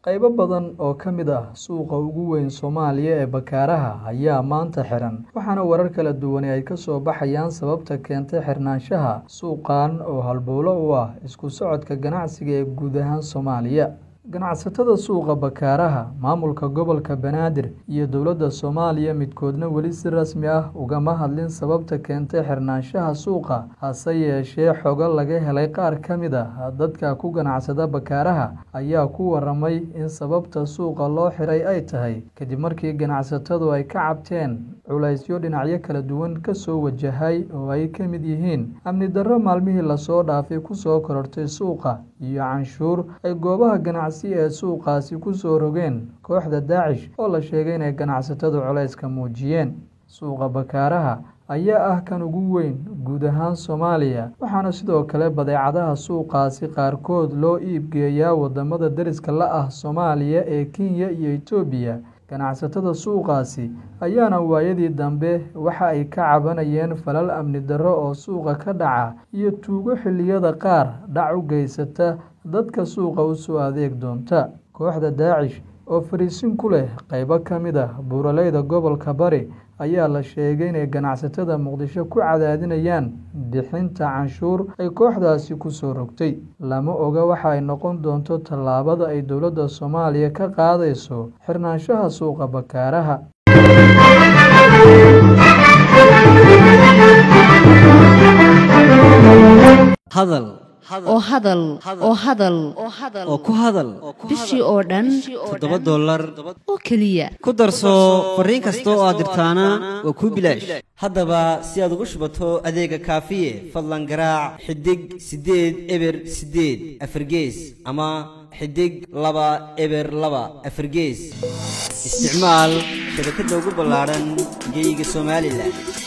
qaybo badan oo ka mid ah suuqa ugu weyn soomaaliya ee bakaaraha ayaa maanta xiran waxaana warar kala duwani ay kasoo baxayaan sababta keentay xirnaanshaha suuqan oo halbowlo u ah isku socodka ganacsiga ee guud ahaan soomaaliya ganacsatada suuqa bakaaraha maamulka gobolka banaadir iyo dowladda soomaaliya midkoodna weli si rasmi ah ugama hadlin sababta keentay xirnaanshaha suuqa hase yeeshee xogo laga helay qaar ka mid ah dadka ku ganacsada bakaaraha ayaa ku waramay in sababta suuqa loo xiray ay tahay kadib markii ganacsatadu ay ka cabteen culaysyo dhinacyo kala duwan kasoo wajahay oo ay ka mid yihiin amni darro maalmihii lasoo dhaafay kusoo korortay suuqa iyo canshuur ay goobaha ganacsi ee suuqaasi kusoo rogeen kooxda daacish oo la sheegay inay ganacsatadu culayska muujiyeen suuqa bakaaraha ayaa ah kan ugu weyn guud ahaan soomaaliya waxaana sidoo kale badeecadaha suuqaasi qaarkood loo iibgeeyaa wadamada deriska la ah soomaaliya ee kenya iyo etoobiya ganacsatada suuqaasi ayaana waayadii dambe waxa ay ka cabanayeen falal amni darro oo suuqa ka dhaca iyo tuugo xilliyada qaar dhac u geysata dadka suuqa usoo adeeg doonta kooxda daacish oo fariisin ku leh qaybo ka mid ah buuraleyda gobolka bari ayaa la sheegay inay ganacsatada muqdisho ku cadaadinayaan bixinta canshuur ay kooxdaasi kusoo rogtay lama oga waxa ay noqon doonto tallaabada ay dowladda soomaaliya ka qaadayso xirnaanshaha suuqa bakaaraha hadal oo hadal oo hadal oo ku hadal bishii oo dhan toddoba dollar oo keliya ku darso fariin kasta oo aad dirtaana waa kuu bilaash haddaba si aad ugu shubato adeega kaafiye fadlan garaac xidig siddeed eber siddeed afargees ama xidig laba eber laba afargees isticmaal shabakadda ugu ballaadhan geyga somalilan